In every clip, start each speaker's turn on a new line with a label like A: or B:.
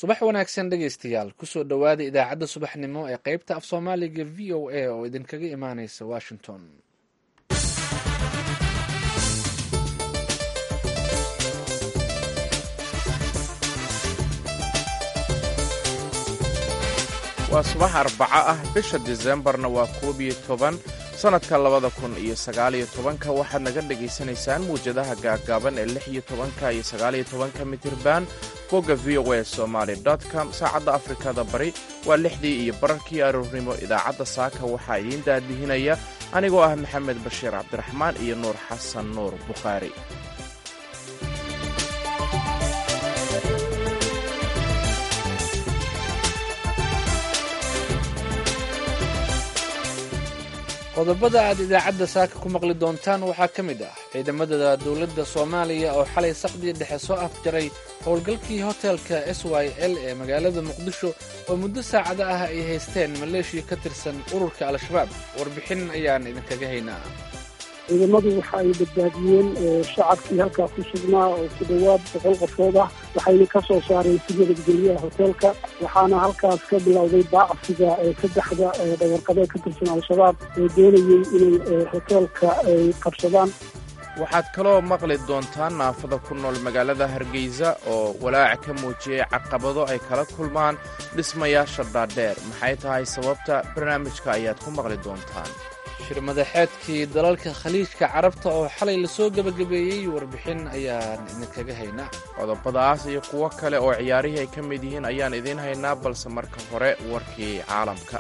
A: subax wanaagsan dhegaystayaal kusoo dhowaada idaacadda subaxnimo ee qaybta af soomaaliga v o a oo idinkaga imaaneysa washington
B: waa subax arbaco ah bisha disembarna waa koob iyo toban sannadka labada kun iyo sagaaliyo tobanka waxaad naga dhegaysanaysaan muwjadaha gaaggaaban ee lix iyo tobanka iyo sagaaliyo tobanka mitirban bogga v o a somaali com saacadda afrikada bari waa lixdii iyo bararkii aroornimo idaacadda saaka waxaa idiin daadihinaya anigoo ah maxamed bashiir cabdiraxmaan iyo nuur xasan nuur bukhaari
A: qodobada aad idaacadda saaka ku maqli doontaan waxaa ka mid ah ciidamada dowladda soomaaliya oo xalay saqdiya dhexe soo afjaray howlgalkii hotelka s y l ee magaalada muqdisho oo muddo saacada ah ay haysteen maleeshiya ka tirsan ururka al-shabaab warbixin ayaan idinkaga haynaa
C: ciidamadu waxa ay badbaadiyeen shacabkii halkaa ku sugnaa oo ku dhowaad boqol qofood ah waxayna ka soo saareen si nabadgelyaha hoteelka waxaana halkaas ka bilowday baacsiga saddexda dhawarqabeed ka tirsan al-shabaab ee doonayey inay hoteelka ay qabsadaan
B: waxaad kaloo maqli doontaan naafada ku nool magaalada hargeysa oo walaac ka muujiyey caqabado ay kala kulmaan dhismayaasha dhaadheer maxay tahay sababta barnaamijka ayaad ku maqli doontaan
A: shirmadaxeedkii dalalka khaliijka carabta oo xalay lasoo gebagabeeyey warbixin ayaan idinkaga haynaa
B: qodobadaas iyo kuwo kale oo ciyaarihii ay ka mid yihiin ayaan idiin haynaa balse marka hore warkii caalamka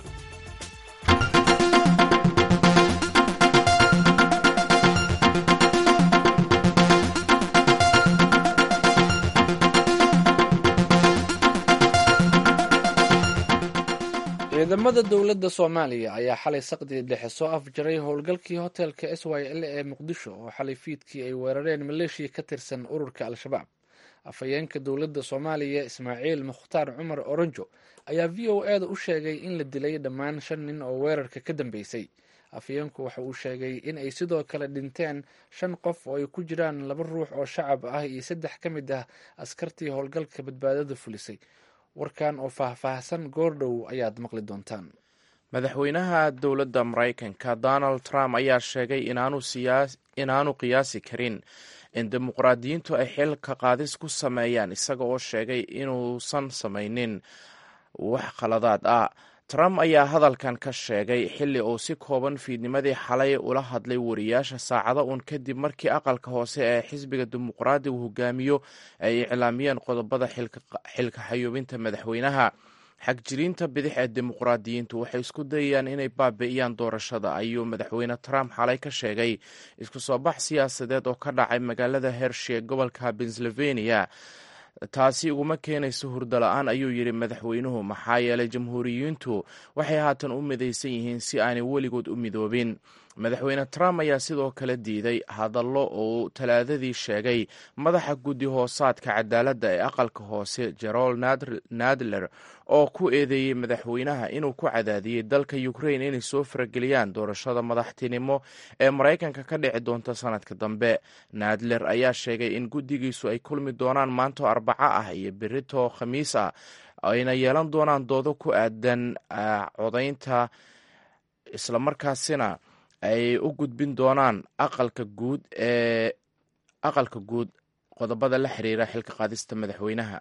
A: ciidamada dowladda soomaaliya ayaa xalay saqdii dhexe soo afjaray howlgalkii hotelka s y l ee muqdisho oo xalay fiidkii ay weerareen maleeshiya ka tirsan ururka al-shabaab afhayeenka dowladda soomaaliya ismaaciil mukhtaar cumar oronjo ayaa v o e da u sheegay in la dilay dhammaan shan nin oo weerarka ka dambeysay afhayeenku waxa uu sheegay in ay sidoo kale dhinteen shan qof oo ay ku jiraan laba ruux oo shacab ah iyo saddex ka mid ah askartii howlgalka badbaadada fulisay warkan oo faahfaahsan goordhow ayaad maqli doontaan
B: madaxweynaha dowladda maraykanka donald trump ayaa sheegay inaanu qiyaasi karin in dimuqraadiyiintu ay xilka qaadis ku sameeyaan isaga oo sheegay inuusan samaynin wax khaladaad ah trump ayaa hadalkan ka sheegay xilli uu si kooban fiidnimadii xalay ula hadlay wariyaasha saacado uun kadib markii aqalka hoose ee xisbiga dimuqraadigu hogaamiyo ay iclaamiyeen qodobada xilka xayuubinta madaxweynaha xagjiriinta bidix ee dimuqraadiyiintu waxay isku dayayaan inay baabi'iyaan doorashada ayuu madaxweyne trump xalay ka sheegay isku soo bax siyaasadeed oo ka dhacay magaalada hershi ee gobolka pennsylvania taasi uguma keenayso hurdo la-aan ayuu yidhi madaxweynuhu maxaa yeelay jamhuuriyiintu waxay haatan u midaysan yihiin si aanay weligood u midoobin madaxweyne trump ayaa sidoo kale diiday hadallo uu talaadadii sheegay madaxa guddi hoosaadka cadaaladda ee aqalka hoose jerol nadler oo ku eedeeyey madaxweynaha inuu ku cadaadiyey dalka ukrain inay soo farageliyaan doorashada madaxtinimo ee maraykanka ka dhici doonta sanadka dambe nadler ayaa sheegay in guddigiisu ay kulmi doonaan maanto arbaco ah iyo berito khamiis ah ayna yeelan doonaan doodo ku aadan codaynta islamarkaasina ay u gudbin doonaan aqalka guud ee aqalka guud qodobada la xiriira xilka qaadista madaxweynaha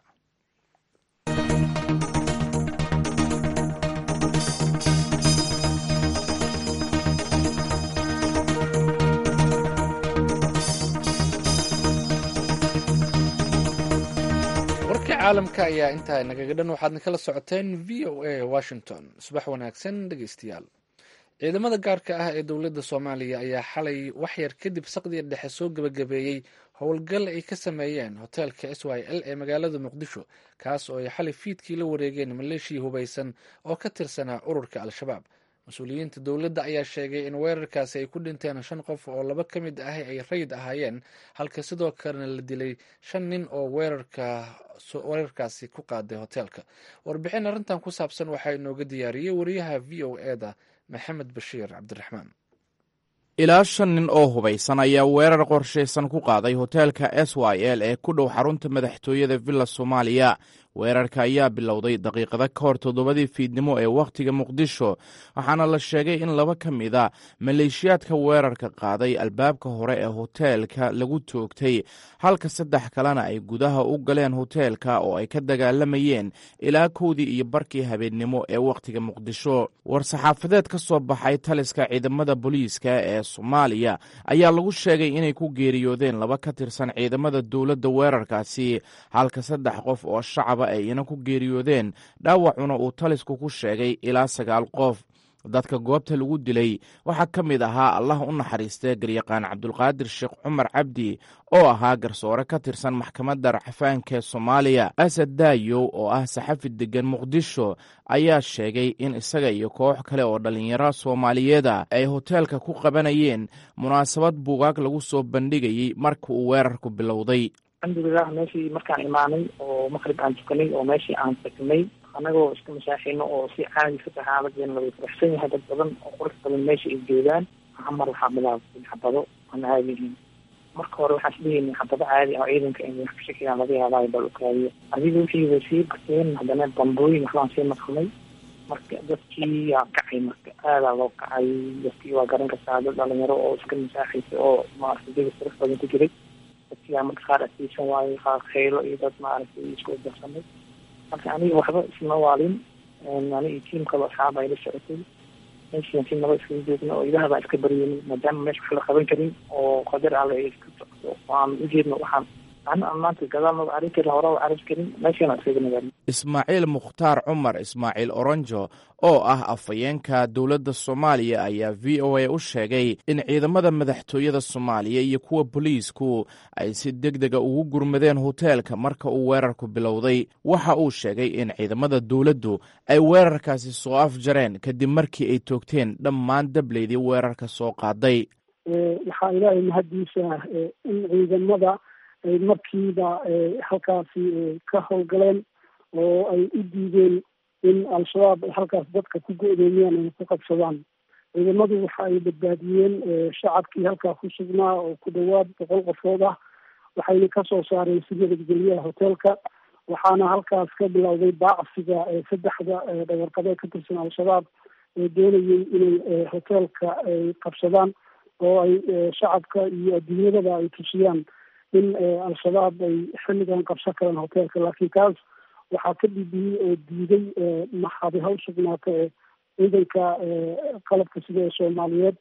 A: warkii caalamka ayaa intaa nagaga dhan waxaadna kala socoteen v o a washington subax wanaagsan dhegeystayaal ciidamada gaarka ah ee dowladda soomaaliya ayaa xalay waxyar kadib saqdiya dhexe soo gebagabeeyey howlgal ay ka sameeyeen hoteelka s y l ee magaalada muqdisho kaas oo ay xalay fiidkii la wareegeen maleeshiya hubaysan oo ka tirsanaa ururka al-shabaab mas-uuliyiinta dowladda ayaa sheegay in weerarkaasi ay ku dhinteen shan qof oo laba ka mid ah ay rayid ahaayeen halka sidoo kalena la dilay shan nin oo weerarkaasi ku qaaday hoteelka warbixin arrintan ku saabsan waxaa inooga diyaariyey wariyaha v o e da maxamed bashiir cabdiraxmaan
B: ilaa shan nin oo hubaysan ayaa weerar qorshaysan ku qaaday hoteelka s y l ee ku dhow xarunta madaxtooyada villa soomaaliya weerarka ayaa bilowday daqiiqado ka hor toddobadii fiidnimo ee wakhtiga muqdisho waxaana la sheegay in laba ka mid a maleeshiyaadka weerarka qaaday albaabka hore ee hoteelka lagu toogtay halka saddex kalena ay gudaha u galeen hoteelka oo ay ka dagaalamayeen ilaa kowdii iyo barkii habeennimo ee wakhtiga muqdisho war-saxaafadeed ka soo baxay taliska ciidamada booliiska ee soomaaliya ayaa lagu sheegay inay ku geeriyoodeen laba ka tirsan ciidamada dowladda weerarkaasi halka saddex qof oo shacaba ay ina ku geeriyoodeen dhaawacuna uu talisku ku sheegay ilaa sagaal qof dadka goobta lagu dilay waxaa ka mid ahaa allah u naxariistee garyaqaan cabdulqaadir sheekh cumar cabdi oo ahaa garsoore ka tirsan maxkamadda racfaanka ee soomaaliya asad daayow oo ah saxafi deggan muqdisho ayaa sheegay in isaga iyo koox kale oo dhallinyaro soomaaliyeeda ay hoteelka ku qabanayeen munaasabad buugaag lagu soo bandhigayey marka uu weerarku bilowday
D: alxamdulilah meeshii markaan imaanay oo maqrib aan tukanay oo meeshii aan tagnay anagoo iska masaaxino oo si caadi fataxaaladeena laga faraxsan yahay dad badan oo qurux badan meesha ay joogaan mar waxaa bilaabtay xabado aan caadi ahayn marka hore waxaan isdhihaynay xabado caadi ah ciidanka in wax kashakiyaa laga yaabaayo bal ukaadiyo adiga wixii way sii bateen haddana bambooyin waxbaan sii maqnay marka dadkii yaa kacay marka aadaa loo kacay dadkii waa garan kartaa dad dhalinyaro oo iska masaaxaysa oo maaragtay jaga qurux badan ku jiray dadkiyaa marka qaar asiisan waayey qaar kheylo iyo dad maaragtay isku darsamay marka aniga waxba isma waalin ani iyo tiim kaloo asxaab ay la socotay meeshian si naba iskaga joogna oo ilaah baa iska baryenin maadaama meesha wax la qaban karin oo qadar alle ay iska socdo aan ujeedno waxaan ana maanta gadaal maba arrin karin hore arrin karin meeshana iskaga nagaadin
B: ismaaciil mukhtaar cumar ismaaciil oronjo oo ah afhayeenka dowladda soomaaliya ayaa v o a u sheegay in ciidamada madaxtooyada soomaaliya iyo kuwa boliisku ay si deg dega ugu gurmadeen hoteelka marka uu weerarku bilowday waxa uu sheegay in ciidamada dowladdu ay weerarkaasi soo afjareen kadib markii ay toogteen dhammaan dableydii weerarka soo qaaday
C: waxaa ilaahay mahaddiisa in ciidamada ay markiiba halkaasi ka howlgaleen oo ay u diideen in al-shabaab ay halkaas dadka ku go-doomiyaan ay ku qabsadaan ciidamadu waxa ay badbaadiyeen shacabkii halkaa ku sugnaa oo ku dhawaad boqol qofood ah waxayna kasoo saareen si nabadgelyaha hoteelka waxaana halkaas ka bilowday baacsiga saddexda dhagarqabeed ka tirsan al-shabaab ee doonayay inay hoteelka ay qabsadaan oo ay shacabka iyo adduunyadaba ay tusiyaan in al-shabaab ay xilligan qabsan karaan hoteelka laakiin kaas waxaa ka dhibiyey oo diiday maxaadi haw sugnaata ee ciidanka qalabka sida ee soomaaliyeed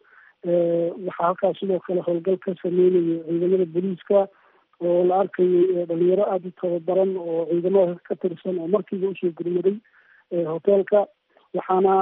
C: waxaa halkaas sidoo kale howlgal ka sameynayay ciidamada booliiska oo la arkayay dhalinyaro aada u tababaran oo ciidamada ka tirsan oo markiiba usoo gurmaday hoteelka waxaana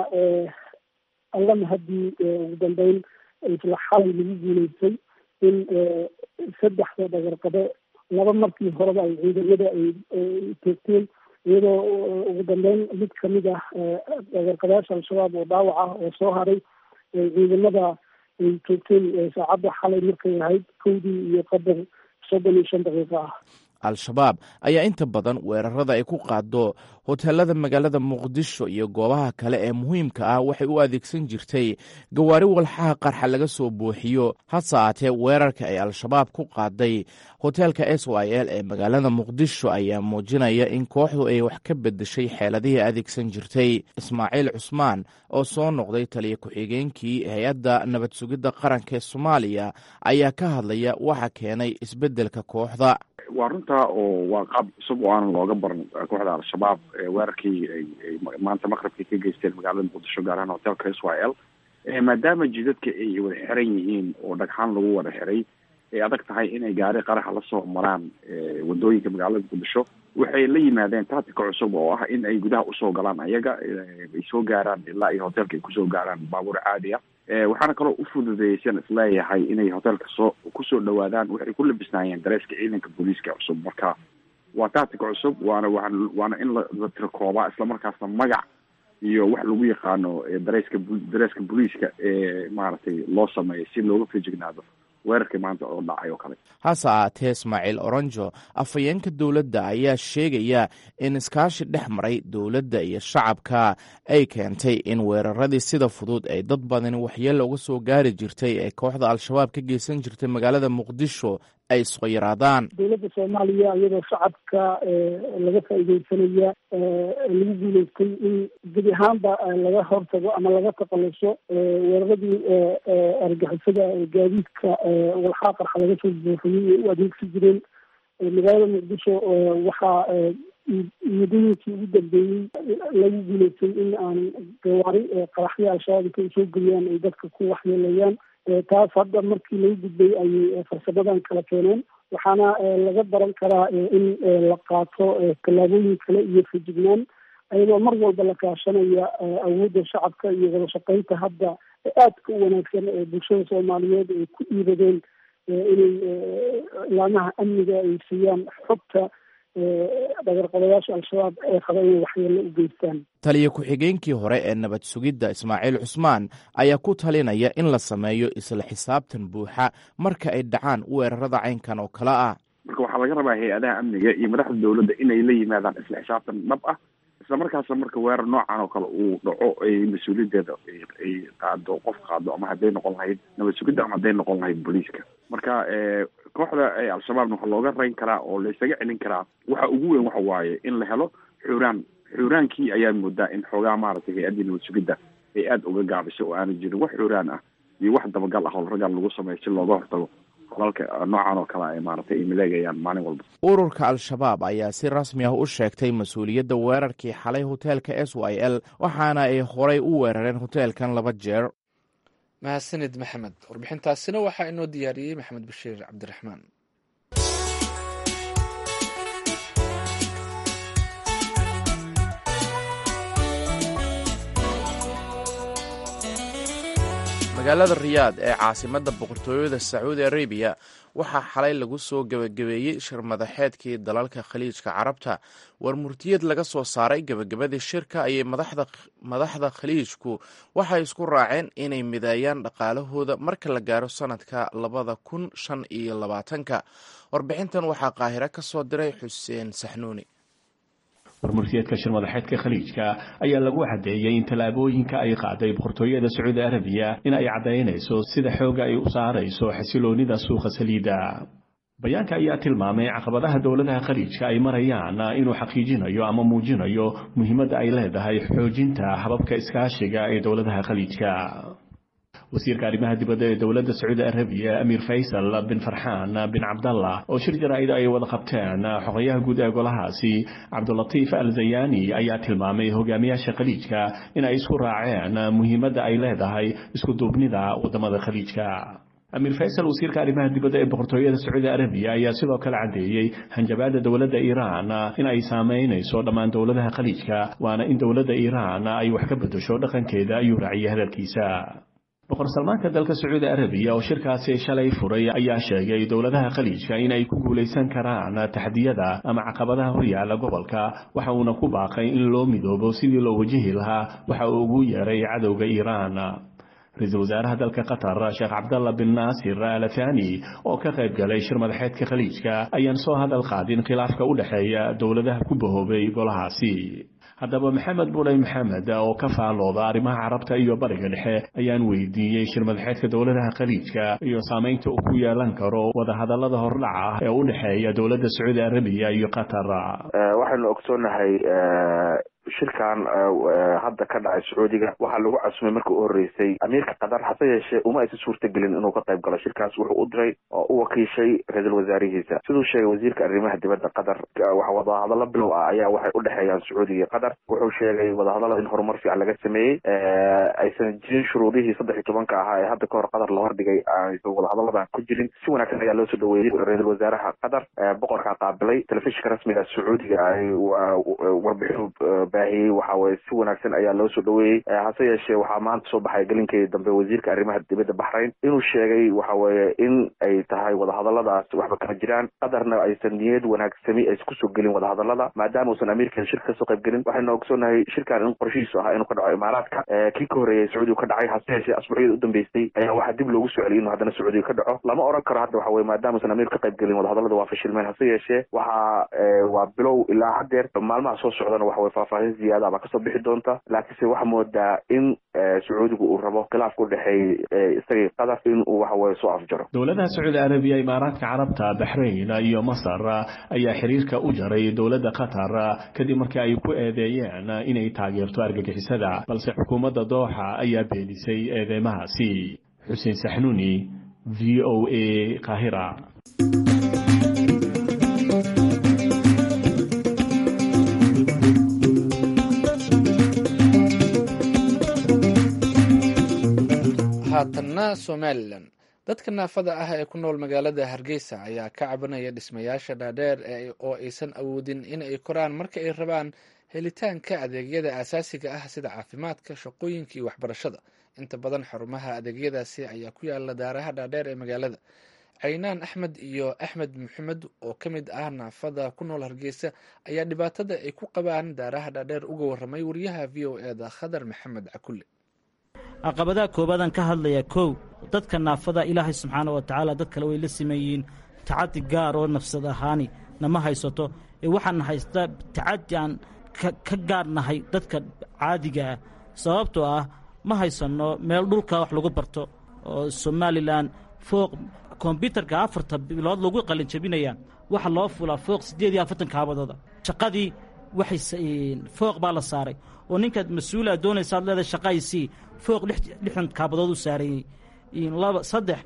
C: alla mahadii ugu dambeyn isla xalay lagu guuleystay in saddexda dhagarqabe laba markii horeba ay ciidamada ay toogteen iyadoo ugu dambeyn mid kamid ah dhagarqabeyaasha al-shabaab oo dhaawac ah oo soo haray ciidamada ay toogteen saacadda xalay markay ahayd kowdii iyo qadar soddon iyo shan daqiiqo ah
B: al-shabaab ayaa inta badan weerarada ay ku qaado hoteelada magaalada muqdisho iyo goobaha kale ee muhiimka ah waxay u adeegsan jirtay gawaari walxaha qarxa laga soo buuxiyo hase aatee weerarka ay al-shabaab ku qaaday hoteelka s y l ee magaalada muqdisho ayaa muujinaya in kooxdu ay wax ka bedeshay xeeladihii adeegsan jirtay ismaaciil cusmaan oo soo noqday taliya ku-xigeenkii hay-adda nabad sugidda qaranka ee soomaaliya ayaa ka hadlaya waxa keenay isbeddelka kooxda
E: waa runtaa oo waa qaab cusub oo aanan looga baran kooxda al-shabaab weerarkii ay maanta maqribkii ka geysteen magaalada muqdisho gaar ahaan hotelka s y l maadaama jidadka ay wada xiran yihiin oo dhagxaan lagu wada xiray ay adag tahay inay gaari qaraxa lasoo maraan wadooyinka magaalada muqdisho waxay la yimaadeen tactica cusub oo ah in ay gudaha usoo galaan ayaga ay soo gaaraan ilaa iyo hotelka ay kusoo gaaraan baabuur caadi ah waxaana kaloo u fududeeyay sian isleeyahay inay hotelka soo kusoo dhawaadaan waxay ku labisnaayeen dareeska ciidanka booliiska cusub marka waa tactic cusub waana waa waana in la tirakoobaa islamarkaasna magac iyo wax lagu yaqaano dareeska dareeska booliiska ee maaragtay loo sameeyo si looga fejignaado weerarkii maanta oo dhacay oo kale
B: hase aatee ismaaciil oronjo afhayeenka dowladda ayaa sheegaya in iskaashi dhex maray dowladda iyo shacabka ay keentay in weeraradii sida fudud ay dad badani waxyeella uga soo gaari jirtay ee kooxda al-shabaab ka geysan jirtay magaalada muqdisho ay isku yaraadaan
C: dowladda soomaaliya iyadoo shacabka laga faa'iideysanaya lagu guuleystay in gebi ahaanba laga hortago ama laga taqaluso weeraradii argixisada gaadiidka walxaa qarxa laga soo buuxiyey ay u adeegsi jireen magaalada muqdisho waxaa muddooyinkii ugu dambeeyey lagu guuleystay in aan gawaari qaraxyo al-shabaab intay soo geliyaan ay dadka ku waxyeelayaan taas hadda markii lagu gudbay ayay farsamadan kala keeneen waxaana laga baran karaa in la qaato tallaabooyin kale iyo fejignaan ayadoo mar walba la kaashanaya awoodda shacabka iyo wada shaqeynta hadda aadka u wanaagsan ee bulshada soomaaliyeed ay ku dhiiradeen inay ilaamaha amniga ay siiyaan xogta dhagarqabayaasha al-shabaab ee qaba inay waxyeelo u geystaan
B: taliya ku-xigeenkii hore ee nabad sugidda ismaaciil cusmaan ayaa ku talinaya in la sameeyo isla xisaabtan buuxa marka ay dhacaan weerarada caynkan oo kale ah
E: marka waxaa laga rabaa hay-adaha amniga iyo madaxda dowladda inay la yimaadaan isla xisaabtan dhab ah isla markaasna marka weerar noocan oo kale uu dhaco ay mas-uuliyaddeeda ay qaado qof qaado ama hadday noqon lahayd nabad sugidda ama hadday noqon lahayd booliiska marka kooxda al-shabaabna waxaa looga rayn karaa oo la isaga celin karaa waxa ugu weyn waxa waaye in la helo xuraan xuraankii ayaa moodaa in xoogaa maaragtay hay-addii nabad sugidda ay aada uga gaabisay oo aana jirin wax xuraan ah iyo wax dabagal ah oo raggan lagu sameeyo si looga hortago qolalka noocan oo kale ay maaragtay ay maleegayaan maalin walba
B: ururka al-shabaab ayaa si rasmi ah u sheegtay mas-uuliyadda weerarkii xalay hoteelka s y l waxaana ay horay u weerareen hoteelkan laba jeer
A: mahadsanid maxamed warbixintaasina waxaa inoo diyaariyey maxamed bashiir cabdiraxmaan
B: magaalada riyaad ee caasimadda boqortooyada sacuudi arabiya waxaa xalay lagu soo gebagabeeyey shir madaxeedkii dalalka khaliijka carabta war murtiyad laga soo saaray gebagabadii shirka ayay madaxda khaliijku waxay isku raaceen inay mideeyaan dhaqaalahooda marka la gaaro sanadka labada kun shan iyo labaatanka warbixintan waxaa qaahiro ka soo diray xuseen saxnuuni
F: warmurtiyeedka shir madaxeedka khaliijka ayaa lagu caddeeyey in tallaabooyinka ay qaaday boqortooyada sacuudi arabiya in ay caddaynayso sida xooga ay u saarayso xasiloonida suuqa saliidda bayaanka ayaa tilmaamay caqabadaha dowladaha khaliijka ay marayaan inuu xaqiijinayo ama muujinayo muhiimadda ay leedahay xoojinta hababka iskaashiga ee dowladaha khaliijka wasiirka arrimaha dibadda ee dowladda sacuudi arabiya amiir faysal bin farxaan bin cabdallah oo shir jaraa'id ay wada qabteen xogayaha guud ee golahaasi cabdulatiif al zayani ayaa tilmaamay hogaamiyaasha khaliijka in ay isku raaceen muhiimadda ay leedahay isku duubnida waddamada khaliijka amiir faysal wasiirka arrimaha dibadda ee boqortooyada sacuudi arabiya ayaa sidoo kale caddeeyey hanjabaadda dowladda iiraan in ay saamaynayso dhammaan dowladaha khaliijka waana in dowladda iiraan ay wax ka beddesho dhaqankeeda ayuu raaciyay hadalkiisa boqor salmaanka dalka sacuudi arabiya oo shirkaasi shalay furay ayaa sheegay dowladaha khaliijka in ay ku guulaysan karaan taxdiyada ama caqabadaha horyaala gobolka waxa uuna ku baaqay in loo midoobo sidii loo wajihi lahaa waxa uu ugu yeeray cadowga iiraan ra-iisul wasaaraha dalka qatar sheekh cabdalla bin naasir alathani oo ka qayb galay shir madaxeedka khaliijka ayaan soo hadal qaadin khilaafka u dhexeeya dowladaha ku bahoobay golahaasi haddaba maxamed buley maxamed oo ka faalooda arrimaha carabta iyo bariga dhexe ayaan weydiiyey shir madaxeedka dowladaha khaliijka iyo saamaynta uu ku yeelan karo wadahadallada hordhaca ee u dhexeeya dowladda sacuudi arabiya iyo qatar
G: waxaynu ogsoonahay shirkan hadda ka dhacay sacuudiga waxaa lagu casumay markii u horeysay amiirka qatar hase yeeshee uma aysan suurtagelin inuu ka qayb galo shirkaas wuxuu u diray oo u wakiishay ra-iisul wasaarihiisa siduu sheegay wasiirka arrimaha dibadda qatar waxa wadahadallo bilow ah ayaa waxay u dhexeeyaan sacuudiga iyo qatar wuxuu sheegay wadahadallada in horumar fiican laga sameeyey aysan jirin shuruudihii saddex iyo tobanka ahaa ee hadda ka hor qatar la hordhigay aysan wadahadalladan ku jirin si wanaagsan ayaa loo soo dhaweeyey ra-iisul wasaaraha qatar boqorkaa qaabilay telefishinka rasmiga sacuudiga ay warbixinu baahiyey waxa weye si wanaagsan ayaa loo soo dhaweeyey hase yeeshee waxaa maanta soo baxay gelinkeedii dambe wasiirka arrimaha dibadda baxrayn inuu sheegay waxa weeye in ay tahay wadahadalladaas waxba kama jiraan qatarna aysan niyad wanaagsami aysan kusoo gelin wadahadallada maadaama uusan amiirkeeda shirka kasoo qayb gelin waxaynu ogsoonahay shirkan in qorshihiisu ahaa inuu ka dhaco imaaraadka kii ka horreeyay sacuudiga ka dhacay hase yeeshee asbuucyada u dambeysay ayaa waxaa dib loogu soo celiyay inuu haddana sacuudiga ka dhaco lama oran karo hadda waxa weye maadaama uusan amiir ka qayb gelin wadahadallada waa fashilmeen hase yeeshee waxaa waa bilow ilaa haddeer maalmaha soo socdana waxa weye faahfaahin faahfaahin ziyaada baa kasoo bixi doonta laakiinse waxaa moodaa in sacuudigu uu rabo khilaafka udhexeeyey isagii qatar in uu waxaweye soo afjaro
F: dowladaha sacuudi arabiya imaaraadka carabta baxrayn iyo masar ayaa xiriirka u jaray dowladda qatar kadib markii ay ku eedeeyeen inay taageerto argagixisada balse xukuumadda dooxa ayaa beenisay eedeymahaasi xuseen saxnuuni v o a kahira
A: haatanna somalilan dadka naafada ah ee ku nool magaalada hargeysa ayaa ka cabanaya dhismayaasha dhaadheer oo aysan awoodin in ay koraan marka ay rabaan helitaanka adeegyada aasaasiga ah sida caafimaadka shaqooyinka iyo waxbarashada inta badan xarumaha adeegyadaasi ayaa ku yaala daaraha dhaadheer ee magaalada caynaan axmed iyo axmed maxamed oo ka mid ah naafada ku nool hargeysa ayaa dhibaatada ay ku qabaan daaraha dhaadheer uga waramay wariyaha v o e da khadar maxamed cakulle
H: caqabadaha koobaadaan ka hadlayaa kow dadka naafada ilaahay subxaana wa tacaala dad kale way la simeeyiin tacadi gaar oo nafsad ahaani nama haysato ee waxaan haystaa tacadi aan ka gaarnahay dadka caadiga ah sababtoo ah ma haysanno meel dhulka wax lagu barto oo somalilan fooq kombyutarka afarta bilood lagu qalinjabinaya waxa loo fulaa fooq siddeed iyo afartan kaabadooda shaqadii waxay fooq baa la saaray oo ninkaad mas-uula doonaysaad leedahay shaqaysii fooq lixdan kaabadood u saarayey laba saddex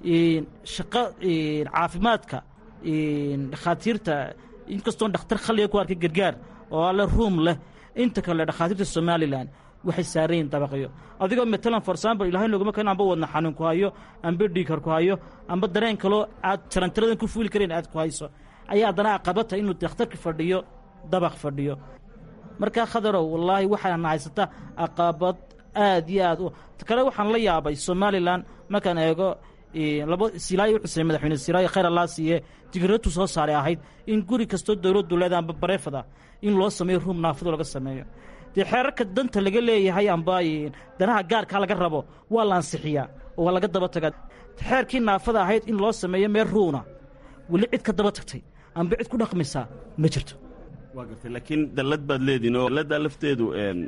H: shaqo caafimaadka dhakhaatiirta inkastoon dhakhtar khaliga ku arkay gargaar oo alle ruum leh inta kale dhakhaatiirta somalilan waxay saarayiin dabaqyo adigoo matalan for example ilahay noguma kan amba wadna xanuun ku hayo amba dhiigkar ku hayo amba dareen kaloo aad tarantiradan ku fuuli karayn aad ku hayso ayaa haddana aqabata inuu dakhtarka fadhiyo dabaq fadhiyo markaa khadarow wallaahi waxaana haysata aqabad aad iyo aad kale waxaan la yaabay somalilan markaan eego laba silaayo u xuseen madaxweyne silaayo khayr allaa siiye digratu soo saaray ahayd in guri kastoo dowladdu leedahay amba bareefada in loo sameeyo ruum naafado laga sameeyo dee xeerarka danta laga leeyahay amba danaha gaarkaa laga rabo waa la ansixiyaa oo waa laga daba tagaa xeerkii naafada ahayd in loo sameeyo meel ruuna weli cid ka daba tagtay amba cid ku dhaqmaysaa ma jirto
I: waa gartay laakiin dallad baad leediin oo dalladdaa lafteedu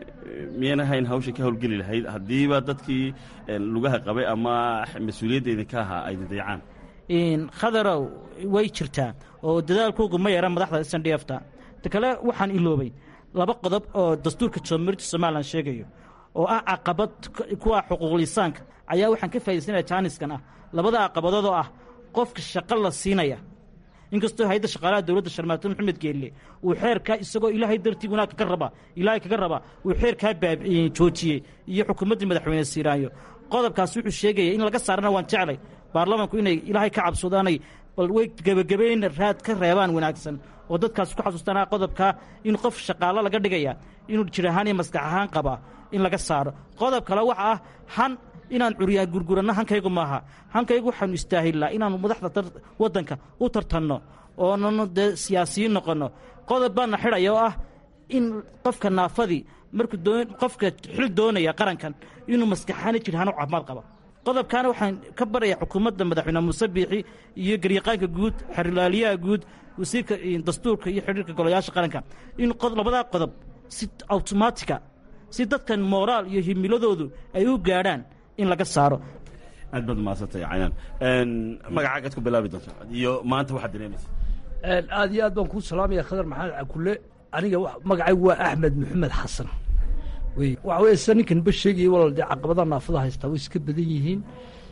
I: miyan ahayn hawsha ka howlgeli lahayd haddiiba dadkii lugaha qabay ama mas-uuliyadda idinka ahaa ay didayacaan
H: khadarow way jirtaa oo dadaalkoogu ma yara madaxda s n d f ta ta kale waxaan iloobay laba qodob oo dastuurka jamhuuriyadda somalilan sheegayo oo ah caqabad kuwa xuquuqlisaanka ayaa waxaan ka faa'idaysanaya jaaniskan ah labada caqabadood oo ah qofka shaqo la siinaya inkastoo hay-adda shaqaalaha dowladda sharmaato maxamed geelle uu xeerkaa isagoo ilaahay dartii wanaag kaga raba ilaahay kaga raba uu xeerkaa joojiyey iyo xukuumaddii madaxweyne siiraayo qodobkaas wuxuu sheegaya in laga saarana waan jeclay baarlamanku inay ilaahay ka cabsoodaanay bal way gebagabeyn raad ka reebaan wanaagsan oo dadkaas ku xasuustaan qodobkaa in qof shaqaalo laga dhigaya inuu jir ahaan iyo maskax ahaan qabaa in laga saaro qodob kale waxa ah han inaan curyaa gurguranno hankaygu maaha hankaygu waxaanu istaahilnaa inaanu madaxda waddanka u tartanno oonanu dee siyaasiyiin noqonno qodob baana xidhaya oo ah in qofka naafadii markuu qofka xil doonaya qarankan inuu maskaxaani jirhaano caafimaad qaba qodobkaana waxaan ka baraya xukuumadda madaxweyne muuse biixi iyo garyaqaanka guud xerlaaliyaha guud wasiirka dastuurka iyo xidhiirka golayaasha qaranka in labadaa qodob si awtomaatika si dadkan mooraal iyo himiladoodu ay u gaadhaan in laga saaro
I: aad baad mahadsantay caynaan magacaagaad ku bilaabi doonta iyo maanta waxaad dareemaysa
J: aad iyo aad baan kuu salaamaya khadar maxamed cakule aniga magacaygu waa axmed maxamed xasan wey waxa weye sida ninkan ba sheegaya walal dee caqabadaha naafada haystaa way iska badan yihiin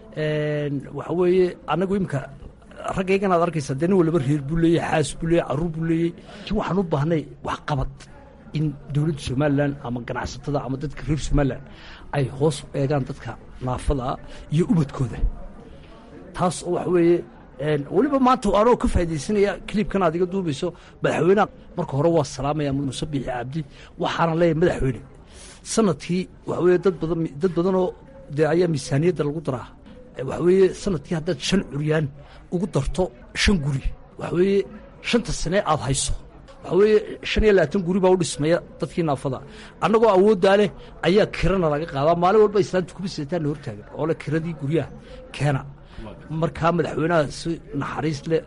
J: waxa weeye annagu imika raggaygan aad arkaysa dee nin walaba reer buu leeyey xaas buu leeyey carruur buu leeyey waxaan u baahnay wax qabad in dowladda somalilan ama ganacsatada ama dadka reer somalilan ay hoos u eegaan dadka naafadaa iyo ubadkooda taas oo waxa weeye weliba maanta anoo ka faaidaysanaya cliibkan aad iga duubayso madaxweyneha marka hore waa salaamaya muuse biixi cabdi waxaana leeyahay madaxweyne sanadkii waxa weye dad badan dad badanoo dee ayaa miisaaniyadda lagu daraa waxa weeye sanadkii haddaad shan curyaan ugu darto shan guri waxa weeye shanta sane aad hayso waxa weeye shan iyo labaatan guri baa u dhismaya dadkii naafada annagoo awooddaa leh ayaa kirana laga qaadaa maalin walba islaanta kuma sidataan na hortaagan oo le kiradii guryaha keena markaa madaxweynaha si naxariis leh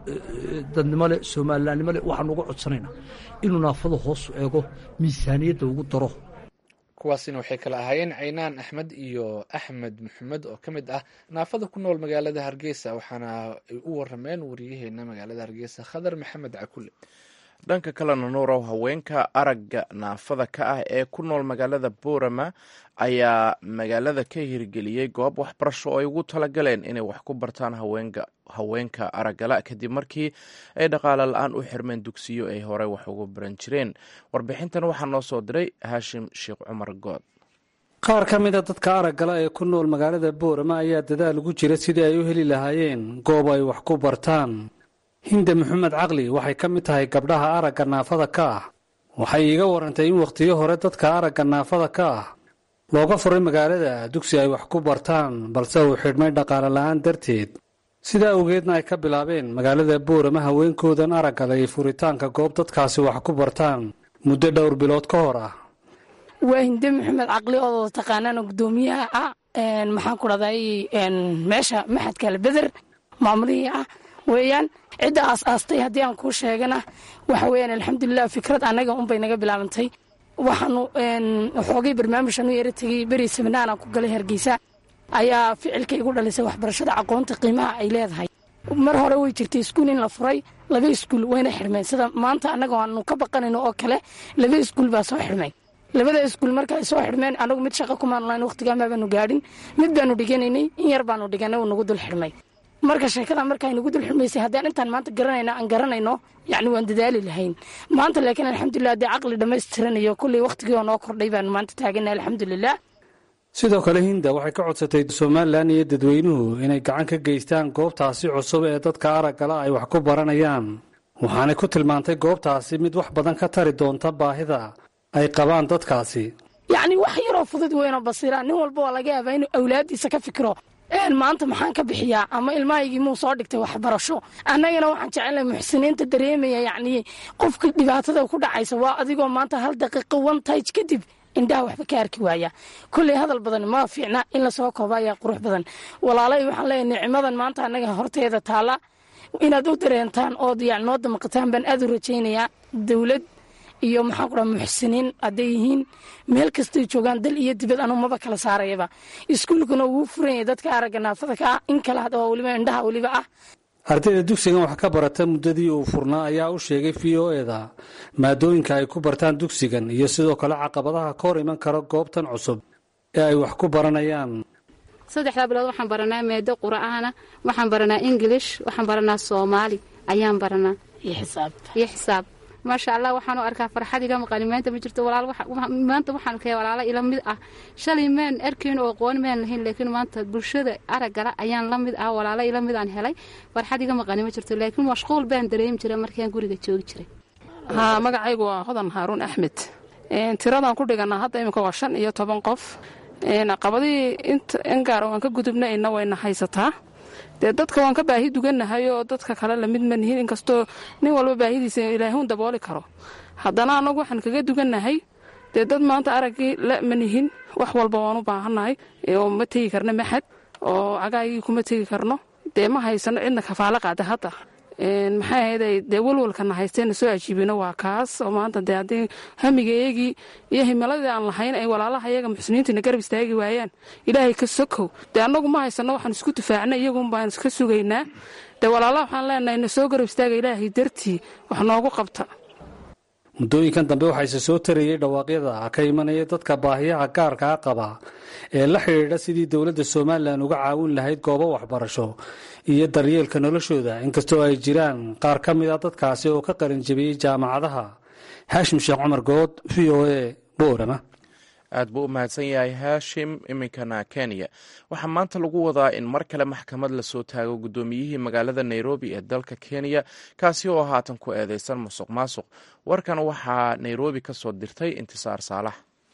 J: dadnimo leh soomalilaannimo leh waxaanu uga codsanaynaa inuu naafada hoosu eego miisaaniyadda ugu daro
A: kuwaasina waxay kala ahaayeen caynaan axmed iyo axmed maxamed oo ka mid ah naafada ku nool magaalada hargeysa waxaana ay u warameen wariyaheena magaalada hargeysa khadar maxamed cakule
B: dhanka kalena nuurow haweenka aragga naafada ka ah ee ku nool magaalada boorama ayaa magaalada ka hirgeliyey goob waxbarasho oo ay ugu talagaleen inay wax ku bartaan haweenka haweenka araggala kadib markii ay dhaqaale la-aan u xirmeen dugsiyo ay horey wax ugu baran jireen warbixintan waxaa noo soo diray haashim sheekh cumar good
K: qaar ka mida dadka araggala ee ku nool magaalada boorama ayaa dadaal ugu jira sidii ay u heli lahaayeen goob ay wax ku bartaan hinde maxamed caqli waxay ka mid tahay gabdhaha aragga naafada ka ah waxay iiga warantay in wakhtiyo hore dadka aragga naafada ka ah looga furay magaalada dugsi ay wax ku bartaan balse uu xidhmay dhaqaale la-aan darteed sidaa awgeedna ay ka bilaabeen magaalada boorama haweenkoodan araggala iyo furitaanka goob dadkaasi wax ku bartaan muddo dhowr bilood ka hor ah
L: waa hinde maxamed caqli oo taqaanaan gudoomiyaha ah maxaan ku dhahday meesha maxadka albeder maamulihii ah weeyaan cidda aas aastay haddii aan kuu sheegana waxa weyaan alxamdulilah fikrad annaga unbay naga bilaabantay waxaanu xoogay barnaamijkan u yara tegey beri seminaaraan ku galay hargeysa ayaa ficilka igu dhalisay waxbarashada aqoonta qiimaha ay leedahay mar hore way jirtay iskuul in la furay laba iskuul wayna xirmeen sida maanta annaga aanu ka baqanayno oo kale laba iskuul baa soo xirmay labada iskuul marka ay soo xidhmeen anagu mid shaqa kumaan lahayn waqtigaama baanu gaadhin mid baanu dhiganaynay in yar baanu dhiganay uu nagu dul xidhmay marka sheekada markaa nagu dul xidhmaysay haddaan intaan maanta garanayna aan garanayno yacni waan dadaali lahayn maanta laakiin alxamdulilah haddii caqli dhammaystiranayo kulley waqtigii oo noo kordhay baanu maanta taaganay alxamdulilah
K: sidoo kale hinda waxay ka codsatay somalilan iyo dadweynuhu inay gacan ka geystaan goobtaasi cusub ee dadka araggala ay wax ku baranayaan waxaanay ku tilmaantay goobtaasi mid wax badan ka tari doonta baahida ay qabaan dadkaasi
L: yacni wax yaroo fudud weynoo basiira nin walba waa laga yaabaa inuu awlaaddiisa ka fikiro maanta maxaan ka bixiyaa ama ilmahaygii muu soo dhigtay waxbarasho annagana waxaan jecelnahay muxsiniinta dareemaya yacni qofka dhibaatada ku dhacaysa waa adigoo maanta hal daqiiqo one tage kadib indhaha waxba ka arki waaya kulley hadal badan ma fiicna in lasoo kooba ayaa qurux badan walaalay waxaan leeyahay nicmadan maanta annaga horteeda taalla inaad u dareentaan ood yani noo damaqataan baan aad u rajaynayaa dowlad iyo maxaan ku dhaha muxsiniin hadday yihiin meel kastay joogaan dal iyo dibad anuu maba kala saarayaba iskuulkuna wuu furan yahay dadka aragga naafada ka ah in kale oo weliba indhaha weliba ah
K: ardayda dugsigan wax ka barata muddadii uu furnaa ayaa u sheegay v o eda maadooyinka ay ku bartaan dugsigan iyo sidoo kale caqabadaha ka hor iman kara goobtan cusub ee ay wax ku baranayaan
M: saddexdaa bilood waxaan baranaa meedo qura'aana waxaan baranaa ingilish waxaan baranaa soomaali ayaan baranaa iyo xisaab maasha allah waxaanu arkaa farxad iga maqani maanta ma jirto walaal maanta waxaan kaya walaalo ila mid ah shalay maan arkayn oo aqoon maan lahayn laakiin maanta bulshada araggala ayaan la mid ah walaalo ila mid aan helay farxad iga maqani ma jirto laakiin mashquul baan dareemi jiray markaan guriga joogi jiray
N: haa magacaygu waa hodan haaruun axmed tiradaan ku dhiganaa hadda iminka waa shan iyo toban qof caqabadihii in gaar waan ka gudubnayna wayna haysataa dee dadka waan ka baahi dugannahay oo dadka kale lamid ma nihin inkastoo nin walba baahidiisa ilaahuun dabooli karo haddana annagu waxaan kaga dugannahay dee dad maanta araggii la ma nihin wax walba waan u baahannahay oo ma tegi karno maxad oo cagaagii kuma tegi karno dee ma haysano cidna kafaalo qaada hadda maxay ahayday dee walwalkana haysteena soo ajiibino waa kaas oo maanta dee haddii hamigaeyagii iyo himiladii aan lahayn ay walaalaha iyaga muxsiniintiina garab istaagi waayaan ilaahay ka sokow dee annagu ma haysano waxaan isku difaacna iyagun baan iska sugaynaa dee walaalaha waxaan leenahay na soo garab istaaga ilaahay dartii wax noogu qabta
K: muddooyinkan dambe waxaa isa soo tarayey dhawaaqyada ka imanaya dadka baahiyaha gaarkaa qaba ee la xidhiidha sidii dowladda somalilan uga caawin lahayd goobo waxbarasho iyo daryeelka noloshooda inkastoo ay jiraan qaar ka mid a dadkaasi oo ka qalinjabiyey jaamacadaha haashim sheekh cumar good v o a boorama
B: aad buu u mahadsan yahay haashim iminkana kenya waxaa maanta lagu wadaa in mar kale maxkamad lasoo taago guddoomiyihii magaalada nairobi ee dalka kenya kaasi oo haatan ku eedeysan musuq maasuq warkan waxaa nairobi ka soo dirtay intisaar saalax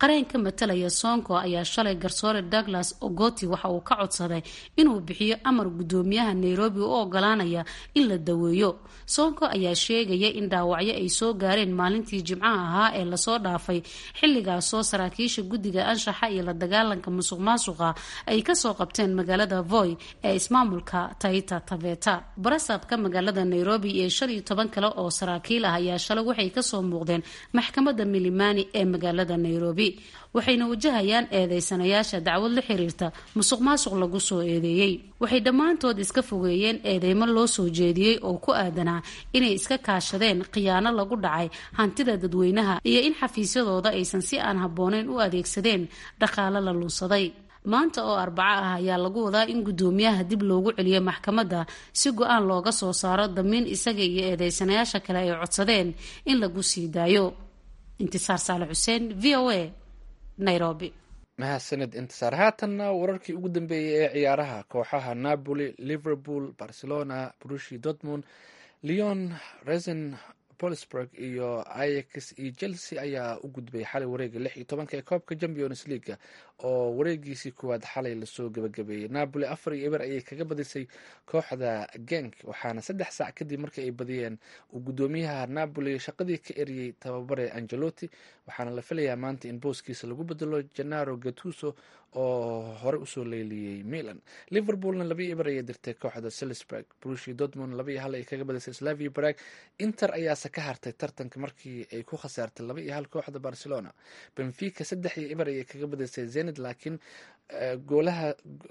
O: qareen ka matalaya soonko ayaa shalay garsoore douglas ogoti waxa uu ka codsaday inuu bixiyo amar gudoomiyaha nairobi u ogolaanaya in la daweeyo soonko ayaa sheegaya in dhaawacyo ay soo gaareen maalintii jimcaha ahaa ee lasoo dhaafay xilligaasoo saraakiisha guddiga anshaxa iyo la dagaalanka musuq maasuqa ay kasoo qabteen magaalada voy ee ismaamulka taita taveta barasabka magaalada nairobi iyo shan iyo toban kale oo saraakiil ah ayaa shalay waxay kasoo muuqdeen maxkamadda milimani ee magaalada nairobi waxayna wajahayaan eedeysanayaasha dacwad la xiriirta musuq maasuq lagu soo eedeeyey waxay dhammaantood iska fogeeyeen eedeymo loo soo jeediyey oo ku aadanaa inay iska kaashadeen khiyaano lagu dhacay hantida dadweynaha iyo in xafiisyadooda aysan si aan habbooneyn u adeegsadeen dhaqaale la lunsaday maanta oo arbaco ah ayaa lagu wadaa in guddoomiyaha dib loogu celiyo maxkamadda si go-aan looga soo saaro damiin isaga iyo eedeysanayaasha kale ay codsadeen in lagu sii daayo intisaar saale xuseen v o a nairobi
A: mahadsanid intisaar haatanna wararkii ugu dambeeyey ee ciyaaraha kooxaha napoli liverpool barcelona brushi dortmund leon resen polisburg iyo ix iyo chelsea ayaa u gudbay xalay wareega lix iyo tobanka ee koobka champions leaga oo wareegiisii kuwaad xalay lasoo gabagabeeyey napoli afar iyo eber ayay kaga badisay kooxda genk waxaana saddex saac kadib markii ay badiyeen uu guddoomiyaha napoli shaqadii ka eriyey tababare angelotti waxaana la filayaa maanta in booskiisa lagu bedelo janaro gatuso oo hore usoo leeliyey milan liverpoolna laba iyo eber ayay dirtay kooxda salisburg brushi dortmund laba iyo hal ay kaga badisay slavia brag inter ayaase ka hartay tartanka markii ay ku khasaartay laba iyo hal kooxda barcelona benfica saddex iyo eber ayay kaga badisay zenid laakiin goolaha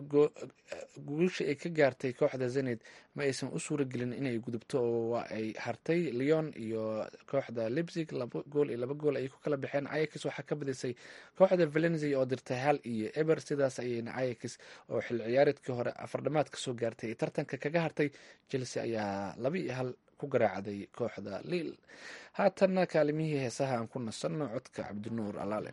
A: guusha ay ka gaartay kooxda zenid ma aysan u suura gelin inay gudubto oo waa ay hartay leon iyo kooxda libzig laba gool iyo laba gool ayay ku kala baxeen ayax waxaa ka badisay kooxda valenzia oo dirtay hal iyo eber sidaas ayayna ayax oo xil ciyaareedkii hore afardhamaad kasoo gaartay tartanka kaga hartay chelsea ayaa laba iyo hal ku garaacday kooxda liil haatanna kaalimihii heesaha aan ku nasanno codka cabdinuur alaale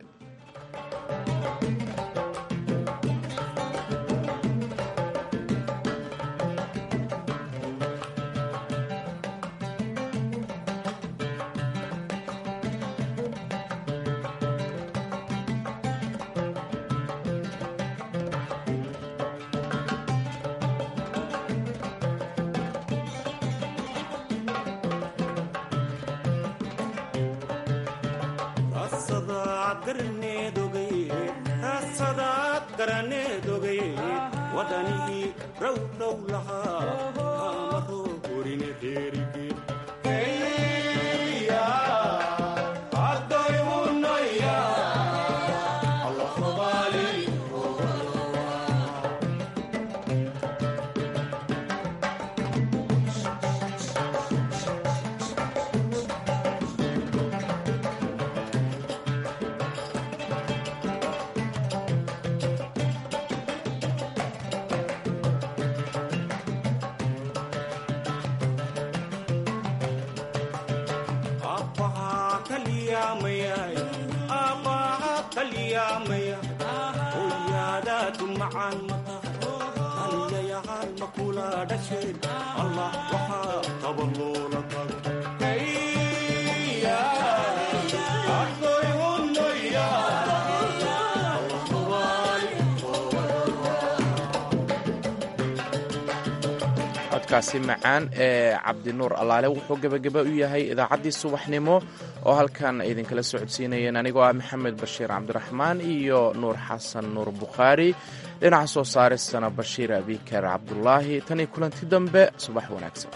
B: codkaasi macaan ee cabdinuur allaale wuxuu gebageba u yahay idaacaddii subaxnimo oo halkan idinkala socodsiinayeen anigoo ah maxamed bashiir cabdiraxmaan iyo nuur xasan nuur bukhaari dhinaca soo saaristana bashiir abikar cabdulaahi tan iyo kulanti dambe subax wanaagsan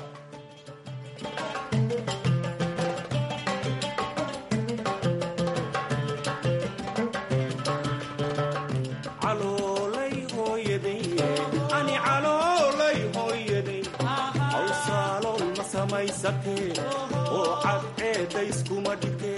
P: oo cadceeda iskuma dhige